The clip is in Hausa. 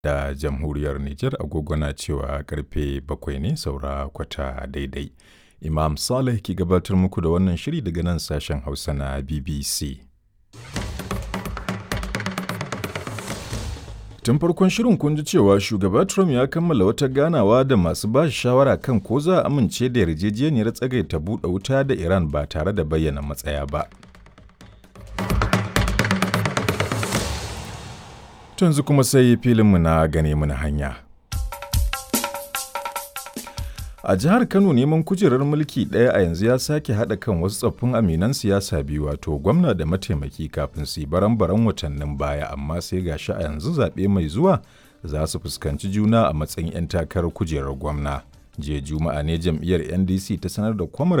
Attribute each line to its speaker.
Speaker 1: da jamhuriyar Nijar agogo na cewa karfe bakwai ne saura kwata daidai. Imam Saleh ke gabatar muku da wannan shiri daga nan sashen Hausa na BBC. Tun farkon shirin kun ji cewa shugaba Trump ya kammala wata ganawa da masu ba shi shawara kan ko za a amince da yarjejeniyar tsagaita buɗe wuta da Iran ba tare da bayyana matsaya ba. Yanzu kuma sai filinmu na gane mana hanya. A jihar Kano neman kujerar mulki ɗaya a yanzu ya sake haɗa kan wasu tsoffin aminan siyasa biyu wato gwamna da mataimaki kafin su yi baran-baran watannin baya amma sai ga shi a yanzu zaɓe mai zuwa za su fuskanci juna a matsayin 'yan takarar kujerar gwamna. Jiya Juma'a ne jam'iyyar NDC ta sanar da kwamar